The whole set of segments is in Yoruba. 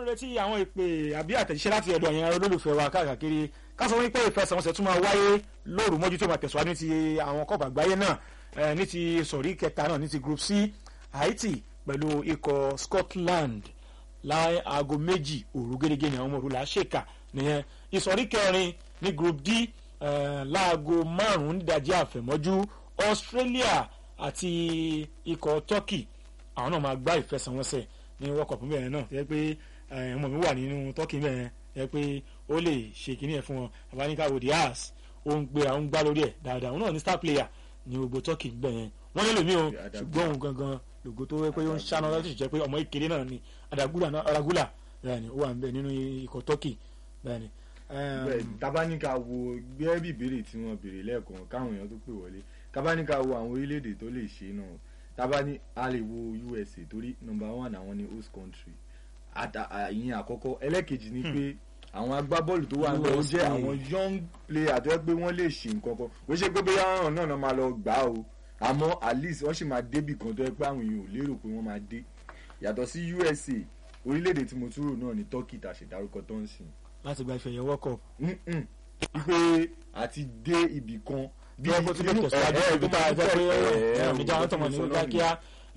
retí àwọn ìpè àbí àtẹ̀jíṣẹ́ láti ọ̀dọ̀ yẹn olólùfẹ́ wa káàkiri ká sọ wípé ìfẹsẹ̀wọnsẹ̀ tún máa wáyé lóru mọ́jú tó máa tẹ̀síwájú ní ti àwọn kọ́ọ̀bù àgbáyé náà eh, ní ti sọ̀rí kẹta náà ní ti group c haiti pẹ̀lú ikọ̀ scotland láì aago méjì òru gẹ́gẹ́ ní àwọn ọmọ òru là á ṣèkà nìyẹn ìsọ̀rí kẹrin ní group d eh, láago márùn-ún nídàjí àfẹ̀mọ́jú australia àti ikọ̀ turkey àwọn náà máa gbá ìfẹsẹ̀wọnsẹ̀ ní world cup mẹ́rin náà tẹ́ pé eh, ọmọ mi wà nínú turkey mẹ́rin tẹ́ pé ó lè ṣe kíní ẹ̀ fún wọn abanikawo diaz ó ń gbéra ó ń gbá lórí ẹ̀ dáadáa òun náà ní star player ní gbogbo turkey gbẹ̀ yẹn wọ́n nílò mí o ṣùgbọ́n òun gangan lògó tó wẹ́ pé ó ń ṣáná láti jẹ́ pé ọmọ ìkéré náà ni adagula náà aragula bẹ́ẹ̀ ni ó wà níbẹ̀ nínú ikọ̀ turkey bẹ́ẹ̀ ni. bẹ́ẹ̀ tabaníkà wo gbẹ́ bí ìbéèrè tí wọ́n béèrè lẹ́ẹ̀kan káwọn èèyàn tó pè wọlé tabaníkà wo àwọn orílẹ̀-èdè tó lè ṣe náà tabani a lè wo usa torí number one àwọn ni host country ìyẹn àkọ́kọ́ ẹlẹ́kejì ni pé àwọn agbábọ́ọ̀lù tó wà níbẹ̀ ó jẹ́ USA. àwọn young player tó yẹ pé wọ́n lè ṣe nǹkan kan ó ṣe pé bóyá ọ̀ràn náà náà máa lọ gbà á o àmọ́ at least wọ́n sì máa débì kan tó yẹ pé àwọn èèyàn ò lérò pé wọ́n máa dé yàtọ̀ sí usa orílẹ̀-èdè tí mo tún rò náà ni turkey tá a ṣe dárúkọ tó ń sìn láti gba ìfẹ̀yẹ̀ world cup Mm-mm. wípé àti dé ibì kan bí wọ́n ti lè tẹ̀síwájú ibi tá a jẹ́ pé ẹ̀ ọ̀nìjà wọn tọmọ ní kíákíá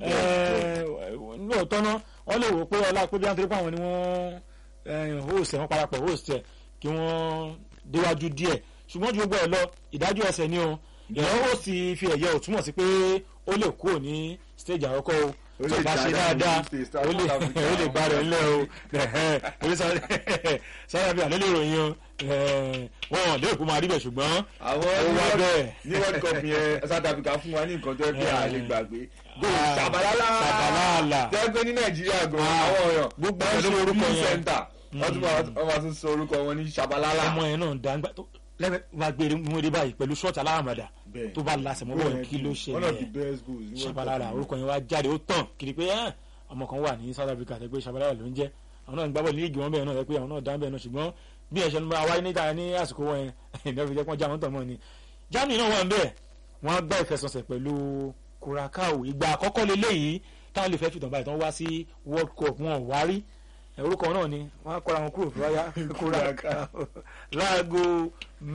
lóòótọ́ náà wọ́n lè wò pé ọlá pé bí wọ́n ti rí pé àwọn ni wọ́n host ẹ̀ wọ́n parapọ̀ host ẹ̀ kí wọ́n déwájú díẹ̀ ṣùgbọ́n ju gbogbo ẹ̀ lọ ìdájọ́ ẹsẹ̀ ni o ìyẹn host fi ẹ̀yẹ ò túmọ̀ sí pé ó lè kúrò ní stage àkọ́kọ́ o Ó tó lè bá ṣe dáadáa ní dáadáa stage, ó lè South Africa, ó lè bá rẹ̀ ńlẹ̀ o orí sáré bí àlẹ́ lè ròyìn o wọn ò lérò pé ó máa rí bẹ̀ ṣùgbọ́n àwọn ó ní wá World- bẹ́ẹ̀. ní world cup yẹn south africa fún wa ní nǹkan tó yẹ pé a lè gbàgbé goal Ah, ṣàbàlálà Ṣàbàlálà. tó yẹ pé ní nàìjíríà gan Ah, àwọn èèyàn gbogbo wọ́n ẹ̀ ló ṣe mọ orúkọ orúkọ yẹn. center wọ́n tún máa wọ́n máa tún sọ orúkọ wọn ní ṣàbàlálà ọmọ yẹn náà dáńgbà tó lẹ́gbẹ̀ẹ́ wá gbé múre báyìí pẹ̀lú ṣọ́ọ̀tì alárànmọ̀dà Bẹ́ẹ̀. tó bá lasẹ̀ mọ́ bọ́ọ̀ kí ló one of the ṣẹlẹ̀ best goals ní world cup ṣabalala yẹn. orúkọ yẹn wá jáde ó tàn kiri pé ẹ́ ọmọ kan wà ní South Africa tẹ́ pé ṣabalala ló ń jẹ́ àwọn náà ń gbábọ̀ líìgì wọn bẹ́ẹ̀ náà tẹ́ pé àwọn náà dá bẹ́ẹ̀ náà ṣùgbọ́n bí ẹ̀ṣẹ̀ nígbà wáyé níta ní àsìkò wọn yẹn ìdá fi jẹ́ pọ́n já wọn tàn mọ́ ni Germany náà wà ń bẹ́ẹ̀ wọ́n á gbá ìfẹsọ̀sẹ̀ pẹ̀lú Curacao ìgbà àkọ́kọ́ leléyìí táwọn lè fẹ́ fìtàn báyìí tán wá sí World Cup wọn ò wá rí ẹ, orúkọ náà ni wọ́n á kọ́ra wọn kúrò fún wáyà Curacao láago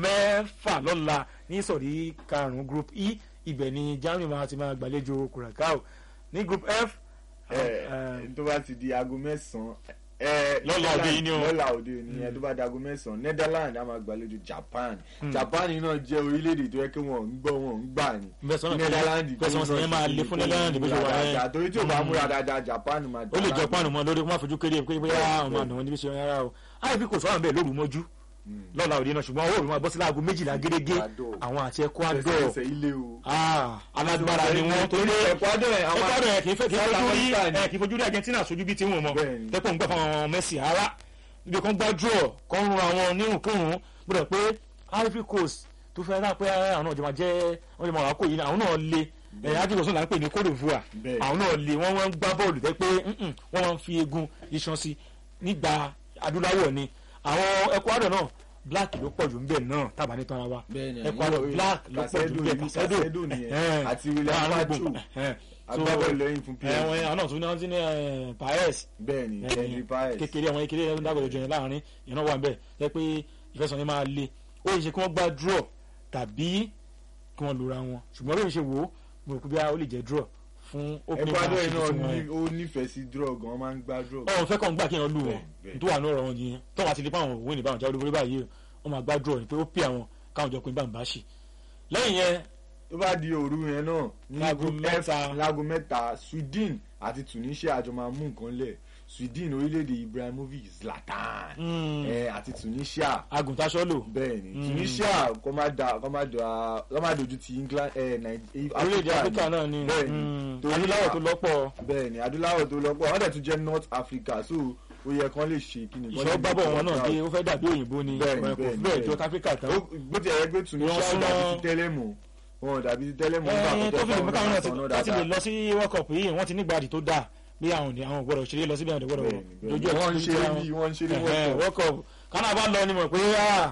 mẹ́fà lọ́la ní ìsọ̀rí karùn-ún group E ibẹ̀ ni Germany máa ti máa gbàlejò Curacao ní group F ẹ ẹ tó bá ti di aago mẹ́sàn-án ẹ Lọ́la òde yìí ni o. lọ́la òde yìí ni ẹ tó bá di aago mẹ́sàn-án Netherlands á máa gbàlejò Japan Japan náà jẹ́ orílẹ̀-èdè tó yẹ kí wọ́n ń gbọ́ wọ́n ń gbà ní Bẹ́sẹ̀ náà Netherlands bẹ́sẹ̀ wọn sì yẹn máa le fún Netherlands bó ṣe wà yẹn. dáadáa torí tí o bá múra dáadáa Japan máa ó lè jẹ páànù mọ́ lórí kó má fojú kéré pé bóyá àwọn bẹ́ẹ̀. àna wọn níbi ṣe rárá o àìfi kò sọ́wọ́n bẹ́ẹ̀ lóru mọ́jú lọ́la òde náà ṣùgbọ́n owó òru máa bọ́ sí láago méjìlá gẹ́gẹ́ Ecuador. àwọn àti Ecuador fẹsẹ̀ ilé o. Ah, alágbára ni wọ́n torí pé Ecuador ẹ̀ àwọn Ecuador ẹ̀ kì í fẹ́ kì í South fojú rí Africa ni. ẹ̀ kì í fojú rí Argentina sojú bíi tiwọn mọ́ Bẹ́ẹ̀ni. tẹ́pọ̀ ń gbà fún àwọn Messi ara níbi kan gbájú ọ̀ kan ń ran àwọn nírùnkírùn gbọ́dọ̀ pé Ivory Coast tó fẹ́ rà pé àwọn ọ̀jọ̀ máa jẹ́ wọ́n lè máa wà kó yìí àwọn náà le ẹ̀yà Ivory Coast náà là ń pè ní Cote d'Ivoire Bẹ́ẹ̀ni. àwọn náà le wọ́n wọ́n ń gbá bọ́ọ̀lù tẹ́ pé mm-mm, wọ́n máa ń fi egun iṣan sí nígbà adúláwọ̀ ni àwọn Ecuador náà black ló pọ̀ jù ń bẹ̀ náà tàbá ní tán ara wa Bẹ́ẹ̀ni, Ecuador àwọn black ló pọ̀ jù ń bẹ̀ Casedo, Casedo nìyẹn, àti William Pacho. agbábọ́ọ̀lù lẹ́yìn fún PSG. ẹ̀wọ̀n àwọn náà tún ní wọ́n ti ní eh, Paez bẹ́ẹ̀ni Henry Paez. kékeré àwọn kékeré ẹ̀rọ dágbọ̀dọ̀ jọ yẹn láàrin yẹn náà wà ń bẹ̀ jẹ́ pé ìfẹsọ̀ yẹn máa le ó yẹ ṣe kí wọ́n gbá draw tàbí kí wọ́n lura wọn ṣùgbọ́n lóyún ṣe wò ó mo rò pé bí ó lè jẹ́ draw fún opening Ecuador match yìí náà tuntun wọn ní- yẹn. ó nífẹ̀ẹ́ sí draw gan wọ́n máa ń gbá draw. ọ̀hún fẹ́ kàn gbà kí wọ́n lù wọn Bẹ́ẹ̀, tó wà ní ọ̀rọ̀ wọn yẹn tó wà ti di pé àwọn òwe nìbáwọn jáwé lórí báyìí wọ́n máa gbá draw ni pé ó pè àwọn káwọn jọ pé bá ń bá ṣì lẹ́yìn yẹn tó bá di òru yẹn náà ní Láago group F mẹ́ta. láago mẹ́ta Sweden àti Tunisia àjọ máa mú nǹkan lẹ̀ Sweden orílẹ̀-èdè Ibrahimovic Zlatan Mm. ẹ̀ àti Tunisia agùntàṣọ́lò bẹ́ẹ̀ni Mm. Tunisia kọ́ máa da kọ́ máa da kọ́ máa dojú ti England ẹ̀ Nàìjíríà orílẹ̀-èdè Áfíríkà náà ni bẹ́ẹ̀ni mm, torí adúláwọ̀ tó lọ́pọ̀ bẹ́ẹ̀ni adúláwọ̀ tó lọ́pọ̀ wọ́n dẹ̀ tún jẹ́ North Africa so ó yẹ kán lè ṣe kí ni. kán lè ìṣọ́ gbábọ̀ wọn náà proud. dé ó fẹ́ dàbí òyìnbó ni Bẹ́ẹ̀ni, ọ̀rẹ́ kò bẹ́ẹ̀ni, bẹ́ẹ̀ jọ bẹ́ẹ̀ni. káfíríkà tán. Ó- bó ti yẹ pé Tunisia Wọ́n ò dàbí súnmọ́- ti tẹ́lẹ̀ mọ́ wọn ò dàbí ti tẹ́lẹ̀ mọ́ nígbà ẹ tó tó fi lè mú káwọn náà ti tọ́ wọ́n ti lè lọ sí World Cup yìí wọ́n ti nígbàdí tó dáa bí àwọn òní àwọn gbọ́dọ̀ ṣeré lọ síbi àwọn gbọ́dọ̀ dojú ẹ̀ wọ́n ń sí ṣeré àwọn- bí wọ́n ń ṣeré Ẹ̀hẹ́, World World Cup kánà bá lọ ni mọ̀ pé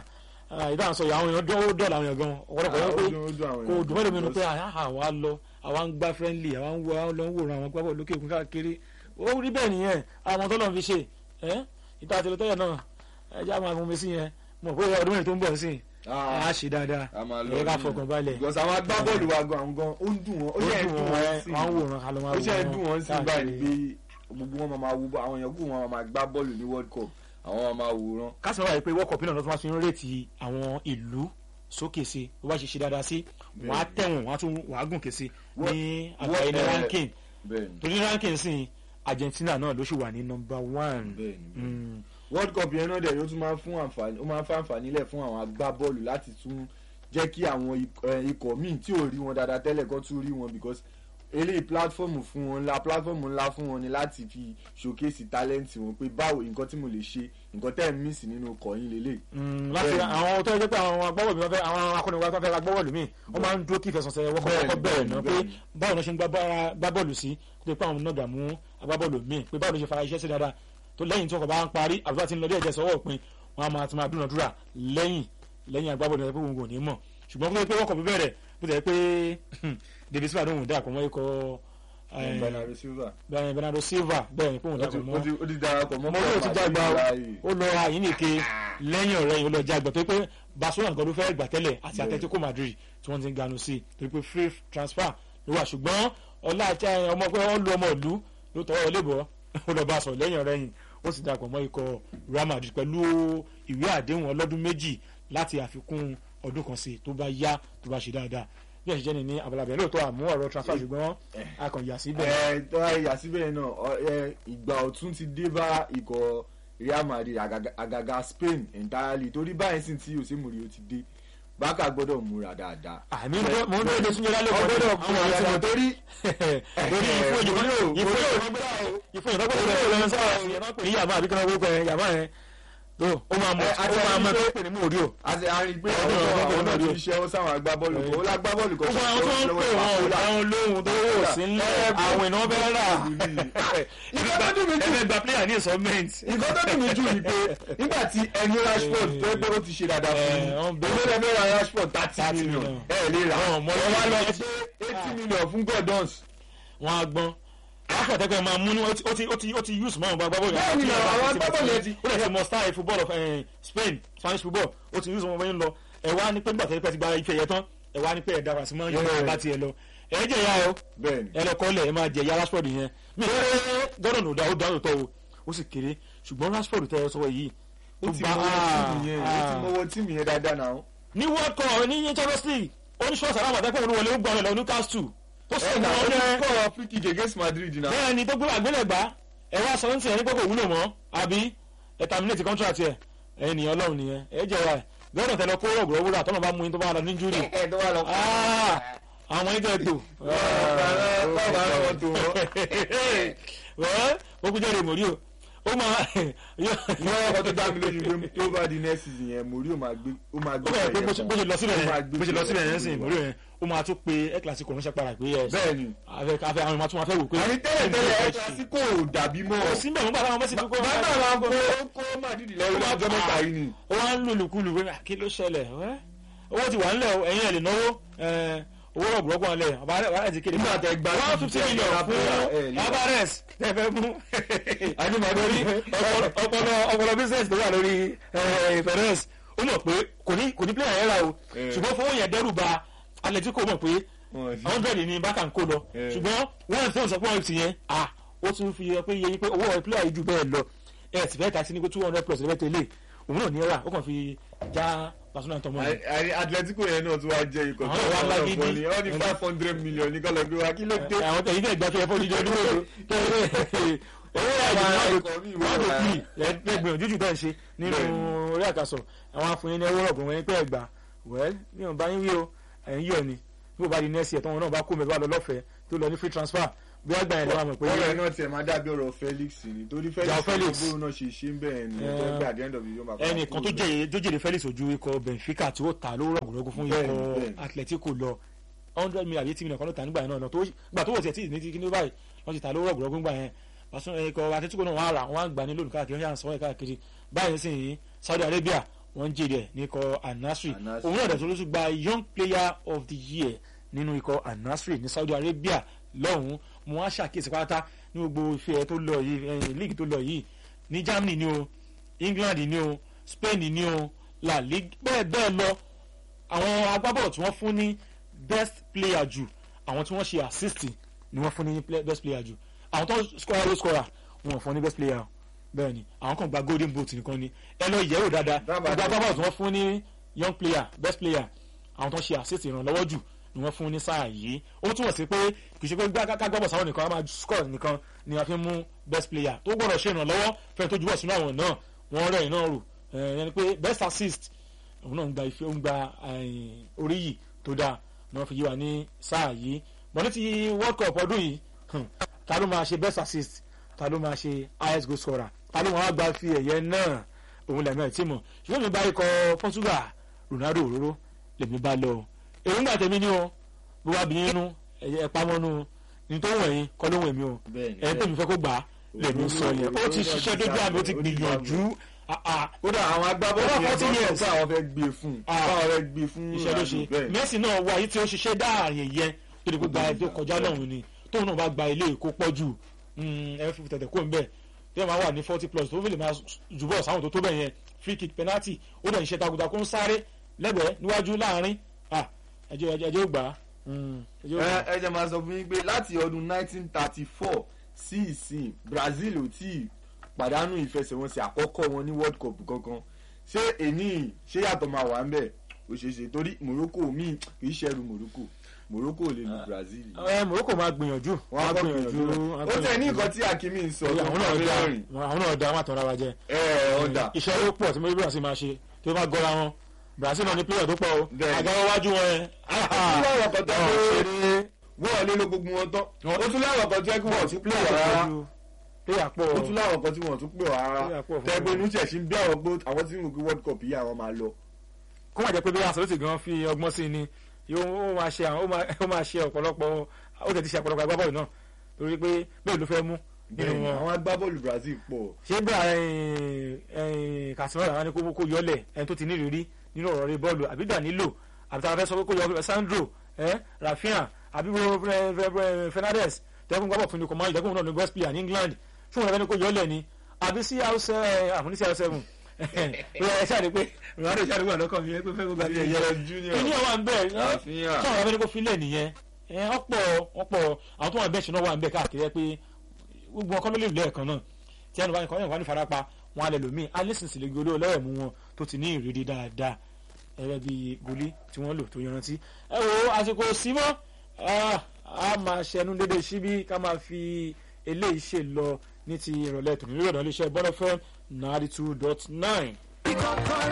ìdáhùn sọ yìí àwọn èèyàn dọ́wọ́ dọ́ọ̀lù àwọn èèyàn gan ọ̀pọ̀lọpọ̀ Ah, wọ́n pé ó dùn- ó dùn àwọn kò èèyàn dùn mẹ́lòmí nu because- pé àwa lọ àwa ń gbá friendly àwa ń wo àwọn lọ ń wòran àwọn gbábọ̀ lókè òkun káàkiri ó rí bẹ́ẹ̀ nìyẹn àwọn tó lọ́n fi ṣe ẹ́ ìta àti ìlọtẹ́yẹ náà ẹja máa fún mi sí yẹn mo pé ọdún mẹ́rin tó ń bọ̀ sí a ṣe dáadáa a máa lọ ẹ̀yẹ ká ní- fọkàn balẹ̀ because àwọn agbábọ́ọ̀lù wa gan àwọn gan ó ń dùn wọn ó yẹ dùn wọn sí wọn wòran ká ló máa ó ṣe wòran dùn wọn sí káàkiri. báyìí pé gbogbo wọn máa máa wo àwọn èèyàn kù wọn máa gbá bọ́ọ̀lù ní world cup àwọn máa máa wòran. kásìmọ́ wáyé pé world cup náà ló tún máa fi ń rètí àwọn ìlú sókè sí bó bá ṣe ṣe dáadáa sí wọ́n á tẹ̀wọ̀n wọ́n á tún wọ́n á gùn ké sí ní àgbáyé ní eh, ranking bẹ́ẹ̀ni torí ranking sí Argentina náà ló ṣì wà ní number one. bẹ́ẹ̀ni bẹ́ẹ̀ni. Mm. world cup yẹn náà dẹ̀ yóò tún máa ń fún àǹfààní ó máa ń fa àǹfààní lẹ̀ fún àwọn agbábọ́ọ̀lù láti tún jẹ́ kí àwọn ik- eh, ikọ̀ míì tí ò rí wọn dáadáa tẹ́lẹ̀ kó tún rí wọn because eléyìí platform fún wọn ńlá platform ńlá fún wọn ni láti fi showcase talent wọn pé báwo nǹkan tí mo lè ṣe nǹkan tẹ́ ẹ̀ miss nínú ọkọ̀ yín lélẹ̀. Mm, láti Bẹ́ẹ̀ni. àwọn tó yẹ pé àwọn agbábọ́ọ̀lù mi wọ́n fẹ́ àwọn akọ́niwa tó fẹ́ ra agbábọ́ọ̀lù mi wọ́n máa ń dúró kí ìfẹsọ̀nsẹ̀ wọ́kọ̀ Bẹ́ẹ̀ni, kọ́kọ́ bẹ̀rẹ̀ náà pé bẹ́ẹ̀ni. báwo ló ṣe ń gbá bá- gbá bọ́ọ̀lù sí tó lè pé àwọn náà dààmú agbábọ́ọ̀lù mi pé báwo ló ṣe fara iṣẹ́ sí dáadáa tó lẹ́yìn tí wọ́n kọ̀ bá ń parí àbúrò àti ńlọdí ẹ̀jẹ̀ sọ́wọ́ òpin wọn a máa ti máa dúnadúrà lẹ́yìn lẹ́yìn agbábọ́ọ̀lù ẹ̀ pé òun kò ní mọ̀ ṣùgbọ́n pé pé wọ́kọ̀ bẹ̀rẹ̀ bó ti yẹ pé David Silva lóhùn dà kọ́ mọ́ ikọ̀ eh, Bernardo Silva Bernardo Bernardo Silva bẹ́ẹ̀ ni pé òun ó dà ti- kọ́ ó mọ́ ti- ó ti darapọ̀ mọ́ ọmọ yóò ti Paul jágba o Martinez ó lọ àyínnìke lẹ́yìn ọ̀rẹ́ yìí ó lọ jágba tó pé Barcelona nǹkan ló fẹ́ gbà tẹ́lẹ̀ àti Bẹ́ẹ̀. Atletico Madrid tí wọ́n ti ń ganu sí torí pé free transfer ló wà ṣùgbọ́n ọlá àti ọmọ pé wọ́n lu ọmọ ìlú ló tọwọ́ lébọ̀ ó lọ bá a sọ̀rọ̀ lẹ́yìn ọ̀rẹ́ yìí ó sì darapọ̀ mọ́ ikọ̀ Real Madrid pẹ̀lú ìwé àdéhùn ọlọ́dún méjì láti àfikún ọdún kan sí tó bá yá tó bá ṣe dáadáa bí ẹ̀ ṣe jẹ́ ni ní abalabẹ̀ lóòótọ́ àmú ọ̀rọ̀ transfer ṣùgbọ́n a kàn yà síbẹ̀ ẹ tó àyà síbẹ̀ náà ọ- ẹ, ìgbà ọ̀tún ti dé bá ikọ̀ Real Madrid àgàgà- àgàgà Spain entirely torí báyìí sì tí Jose Mourinho ti dé Barca gbọ́dọ̀ múra dáadáa. àmì mo ń bẹ́ẹ̀ lé súnjẹ́ lálẹ́ kan ọgbọ́dọ̀ àwọn múra àti dáadáa wọn torí torí ìfún òjò kan Mourinho- ìfún Mourinho òjò ìfún òjò kan lè lọ sọ́wọ́ ẹ̀yẹ máa pè ní yàmá àbí kan wọ́pẹ́ yẹn yàmá yẹn tó ó máa mọ̀ Ẹ, ó àti máa mọ̀ àti tó pè ní Mourinho. àti àárín pé Ọdún àwọn ọdún àwọn ọdún náà ti ọdún. ṣe ọ sáwọn agbábọ́ọ̀lù kan ó lágbábọ́ọ̀lù kan gbogbo àwọn tó ń pè wọn ò dáhùn lóhùn tó wò sí ńlẹ̀ àwọn ìnáwó fẹ́ rà Nǹkan tó dùn mí jù ẹgbẹ́ gba player ní installment. nǹkan tó dùn mí jù ni pé nígbà tí ẹni Rashford tó ẹgbẹ́ ó ti ṣe dáadáa fún Ẹ, wọ́n mi bẹ̀rẹ̀. ìgbésẹ̀ mẹ́ra Rashford thirty 30 million million. ẹ lè rà Àwọn ọmọ ẹ wá lọ yẹn pé eighty million fún Gordons wọn á gbọ́n afọ tẹpẹ máa mú ní ó ti ó ti ó ti ó ti use mọ́ àwọn agbábọ́ọ̀lù Bẹ́ẹ̀ ni, àwọn agbábọ́ọ̀lù yẹn ti- ó lè ti mọ style football of eh, Spain Spanish football ó ti use wọn bẹ́ẹ̀ ń lọ ẹ wá ní pé nígbà tẹ́lẹ̀ pẹ́ ti gba ife yẹn tán ẹ wá ní pé ẹ dára sí mọ́ yẹn Yeah. bá tiẹ̀ lọ ẹ jẹ́ ìyá o bẹ́ẹ̀ ni ẹ lọ kọ́lẹ̀ ẹ máa jẹ ìyá Rashford yẹn mi ò Gordon ò dá ó dá òótọ́ o ó sì kéré ṣùgbọ́n Rashford tẹ́ ẹ sọ yìí ó ti gba- mọwọ́ tíìmù yẹn ó ti ah. mọwọ́ tíìmù yẹn dáadáa náà ní World Cup ní Champions League oníṣòwò sàlámà tẹ́kọ̀ òun wọlé ó gbọ́ ọ̀rẹ́ lọ Newcastle ó sì ẹ mọ́ náà ó ọ́ ti yẹn kọ́ free kick against Madrid náà bẹ́ẹ̀ ni tó gbé àgbélẹ̀gbá ẹ wá sọ ní tiẹ̀ ní kókò wúlò mọ́ àbí ẹ terminate contract ẹ̀ ẹ̀yìn nìyẹn ọlọ́run nìyẹn ẹ jẹ́ wa ẹ̀ gbọ́dọ̀ tẹ̀lé kó rọ̀gbọ̀ wúrà tọ́nà bá mú yín tó bá lọ ní júrì ẹ tó wà lọ. àwọn ẹ̀jẹ̀ tó báwo bá rọ wọn tó wọn. wẹ́ẹ́ ó kú jẹ́rìí mòrí o ó máa ìwọ ọkọ tó dá mi lójú pé tó bá di next season yẹn Mourinho máa gbé ó máa ó gbé bẹ̀rẹ̀ pé bó ṣe bó ṣe lọ síbẹ̀ Ó máa yẹn gbé bó ṣe lọ síbẹ̀ yẹn sílẹ̀ sìn mòrí yẹn ó máa tún pe ẹ̀ kílàsì kò ránṣẹ́ padà pé ẹ̀ bẹ́ẹ̀ ni afẹ́ afẹ́ àwọn ọmọ tí wọ́n fẹ́ wò pé àní tẹ́lẹ̀ tẹ́lẹ̀ ẹ̀ Clasico ò dàbí mọ́ kò sí bẹ́ẹ̀ mú bàtà àwọn mẹ́sì tó kọ́ bàbá wa kó kó Madrid lẹ́rú lọ́jọ́ mẹ́ta yìí ni. ó wá ń lùlùkulù pé "Ah, kí ló ṣẹlẹ̀ ẹ́? owó ti wà ńlẹ̀ o, ẹ̀yin ẹ̀ lè náwó ẹ̀, owó rọ̀gbọ̀rọ̀gbọ̀ ńlẹ̀ àbárẹ̀ ti kéde Nígbà tẹ́ gba one fifty fifty million naira fún player, ẹ̀, ní- Alvarez tẹ́ fẹ́ mú àní màá lórí lórí ọpọlọ ọpọlọ ọpọlọ business tó wà lórí ẹ̀, Perez ó mọ̀ pé kò ní kò ní player yẹn rà o Eh. ṣùgbọ́n fowó yẹn dẹ́rù ba Atletico mọ̀ pé hundred ní bákà ń kó lọ Eh. ṣùgbọ́n one thousand sọ pé one fifty yẹn ah ó tún fi yẹ pé yẹ yín pé owó ẹ̀ player yìí ju bẹ́ẹ̀ lọ ẹ̀ sì fẹ́ ta sí ní pé two hundred plus lẹ́bẹ̀ẹ́ tẹ́lẹ̀ òun náà ní ẹ̀rà ó kàn fi já Barcelona tọmọ rẹ̀. àní Atletico yẹn náà tún wá jẹ́ ikọ̀ Àwọn ìwà ńlá gidi. ni wọ́n ní five hundred million ní kọ́lọ́ gbé wa kí ló dé. àwọn tẹ̀yìn tẹ̀ gbà fẹ́ fọ́ nídìí ọdún mélòó kẹ́rẹ́ owó àìdí ikọ̀ mi wọ́n lò wà. kí ẹgbẹ̀rún ojújù tẹ̀ ń ṣe nínú Bẹ́ẹ̀ni. orí àkàsọ̀ àwọn afúnyin ní ẹwọ́ ọ̀gbọ̀n wọn pẹ́ ẹ̀gbà wẹ́l bí wọn bá yín wí o ẹ̀yìn yọ̀ ni bí wọ́n bá di nẹ́ẹ̀sì ẹ̀tọ́ wọn náà bá kó mẹ́fà lọ lọ́fẹ̀ẹ́ tó lọ ní free transfer bí wọ́n gbà yẹn lọ́wọ́ àmọ̀ pé ọ̀rọ̀ ẹ̀ náà tiẹ̀ máa dàbí ọ̀rọ̀ Felix ni torí Felix Jao Felix. bóun náà ṣe ṣe ń bẹ̀rẹ̀ ni Eh, ẹ̀tọ́ gbé at the end of the day ó máa padà ẹnìkan tó kúrò jẹ́ tó jèrè Felix ojú ikọ̀ Benfica tí ó ta lówó rọ̀gùrọ̀gù fún Bẹ́ẹ̀ni, ikọ̀ bẹ́ẹ̀ni. Atletico lọ hundred million àbí eighty million kan ló ta nígbà yẹn náà tó gbà tó wò tiẹ̀ tí ní kíní báyìí wọ́n ti ta lówó rọ̀gùrọ̀gù nígbà yẹn pàṣẹ ikọ̀ Atletico náà wọ́n á rà wọ́n á gbà ní lónìí káàkiri wọ́n yà ń sọ ẹ̀ káàkiri báyìí sì yín Saudi Arabia wọ́n ń jèrè ẹ̀ ní ikọ̀ Al-Nassr Al-Nassr. òun náà dẹ̀ tó ló tún gba young player of the year nínú ikọ̀ Al-Nassr ní Saudi Arabia lọ́hùn-ún mo wá ṣàkíyèsí pátá ní gbogbo ife ẹ̀ tó lọ yìí ẹ̀yìn league tó lọ yìí ní Germany ni o England ni o Spain ni o La Liga bẹ́ẹ̀ bẹ́ẹ̀ lọ àwọn agbábọ́ọ̀lù tí wọ́n fún ní best player jù àwọn tí wọ́n ṣe assist ni wọ́n fún ní play- best player jù àwọn tó scorer ló scorer wọn ò fún ní best player o. bẹ́ẹ̀ ni àwọn kan gba golden boot nìkan ni ẹ lọ yẹ̀wò dáadáa Dábàá gbogbo dáadáa. agbábọ́ọ̀lù tí wọ́n fún ní young player best player àwọn tó ṣe assist ìrànlọ́wọ́ jù ni wọ́n fún ní sáà yìí ó túmọ̀ sí pé kì í ṣe pé gbàgbọ́ sáwọn nìkan á máa score nìkan ni a fi mú best player tó gbọ́dọ̀ ṣe ìrànlọ́wọ́ fẹ́ẹ́ tó jùbọ̀ sínú àwọn náà wọ́n rẹ̀ iná rò ẹni pé best assist òun náà ń gba ife ó ń gba eh, orí yìí tó dáa ni wọ́n fi yí wa ní sáà yìí bọ́n ní ti world cup ọdún yìí hmm, ta ló máa ṣe best assist ta ló máa ṣe highest goal scorer ta ló máa gba fi ẹ̀yẹ náà òun lẹ́mọ̀ ẹ̀ tí mọ̀ ṣùgbọ́n mi bá ikọ̀ Portugal Ronaldo òróró lèmi bá lọ o èròǹgbà tèmi ni o bó wá bí nínú ẹ pamọ́nú ní tó wọ̀nyí kọ́ ló wọ̀nyí o Bẹ́ẹ̀ni, ẹni tèmi fẹ́ kó gbà á lèmi sọ yẹn ó ti ṣiṣẹ́ dójú àmì ó ti gbìyànjú ah, ah, kódà àwọn agbábọ́ọ̀lù Over yẹn 40 tó years. sọ pé àwọn fẹ́ gbé fún un Ah. báwọn fẹ́ gbé fún iṣẹ́ ló ṣe Ronaldo, bẹ́ẹ̀ ni. Messi náà wá ayé tí ó ṣiṣẹ́ dáàyè yẹn tó lè gba ẹjọ́ kọjá náà ni tóun náà bá gba ilé èkó pọ̀ jù ẹ fi tẹ̀tẹ̀ kó ń bẹ̀ tí wọ́n máa wà ní forty plus tó fi lè máa jùbọ̀ sáwọn tó tó bẹ̀ yẹn free kick penalty ó dẹ̀ ń ṣe takuntakun ń sáré lẹ́gbẹ̀ẹ́ níwájú láàrin ah, ẹjọ́ ẹjọ́ ẹjọ́ gbà á Mm, ẹjọ́ gbà á. ẹ ẹ jẹ́ máa sọ fún yín pé láti ọdún 1934 sí ìsìn Brazil ò tí ì pàdánù ìfẹsẹ̀wọnsẹ̀ àkọ́kọ́ wọn ní World Cup kankan ṣé èní ṣé yàtọ̀ máa wà ń bẹ̀ ó ṣeé ṣe torí Morocco míì kì í ṣẹrù Morocco Morocco ò lè lu Brazil. ẹ Morocco máa gbìyànjú wọ́n á gbìyànjú ó tẹ̀ ní nǹkan tí Hakimi ń sọ àwọn náà tó da fẹ́ rìn. àwọn náà da wọn àtọ̀ra wa jẹ ẹ ẹ ọ̀dà iṣẹ́ ló pọ̀ tí mo rí Brazil máa ṣe tí ó bá gọ́ra wọn Brazil náà ní player tó pọ̀ o Bẹ́ẹ̀ni. àgbáwọ́ wájú wọn ẹ ó tún láwọn kan tó Ọ̀, pé ṣeré. wọ́n lé ló gbogbo wọn tán Wọ́n- ó tún láwọn kan tó yẹ kí wọ́n tún pè player wọ́n tó rárá pọ̀ ju player pọ̀ ó tún láwọn kan tí wọ́n tún pè wọ́n rárá Player pọ̀ fún tẹ́gbẹ́ wọn. inú ṣẹ̀ṣin bí àwọn gbó àwọn tí ń wò World Cup yìí àwọn máa lọ. kó má jẹ́ pé bí Ancelotti gan fi ọgbọ́n sí ni yóò ó máa ṣe àwọn ó máa- ó máa ṣe ọ̀pọ̀lọpọ̀ ó tẹ̀ ti ṣe ọ̀pọ̀lọpọ̀ agbábọ́ọ̀lù náà torí pé bẹ́ẹ̀ ló fẹ́ mú nínú bẹ́ẹ̀ni wọn àwọn agbábọ́ọ̀lù Brazil pọ̀ ṣé gbà Casemiro àwọn ni kó kó yọlẹ̀ ẹni tó ti ní ìrírí nínú ọ̀rọ̀ rẹ bọ́ọ̀lù àbí Danilo àbí táwọn fẹ́ sọ pé kó yọ Sandro ẹ Rafinha àbí Bruno Fernandes tẹ́kùn gbábọ̀ fún ni kò máa yọ tẹ́kùn náà ní west player ní England fún wọn fẹ́ ni kó yọlẹ̀ ni àbí CR7 àfúní CR7 ẹ ṣáà ní pé Ronaldo ṣáà ní wà lọ́kàn mi ẹ pé fẹ́ kó gba bí ilé ẹyẹ yẹn junior ìní àwọn àgbẹ̀ àfihàn tí àwọn abẹ́ni kò filẹ̀ nìyẹn ẹ ọ̀pọ̀ ọ̀pọ̀ àwọn tó wà bẹ́ẹ̀ ṣe náà wà ń bẹ̀ káàkiri ẹ pé gbogbo ọkọ ló lè lẹ́ẹ̀kan náà tí ẹnu bá ní kọ́yìn wà ní farapa wọn alẹ́ lòmíì alẹ́sìnsì lè gbé olówó mú wọn tó ti ní ìrírí dáadáa ẹ̀rẹ́ bíi goli tí wọ́n lò tó yanrantí. ẹ wo àsìkò símọ́ a máa ṣẹnu dédé síbí ká máa fi eléyìí ṣe lọ ní ti ìrọ̀lẹ́ tòun ní ìrọ̀lẹ́ iléeṣẹ́ bọ́lọ́fẹ́ ninety two dot nine.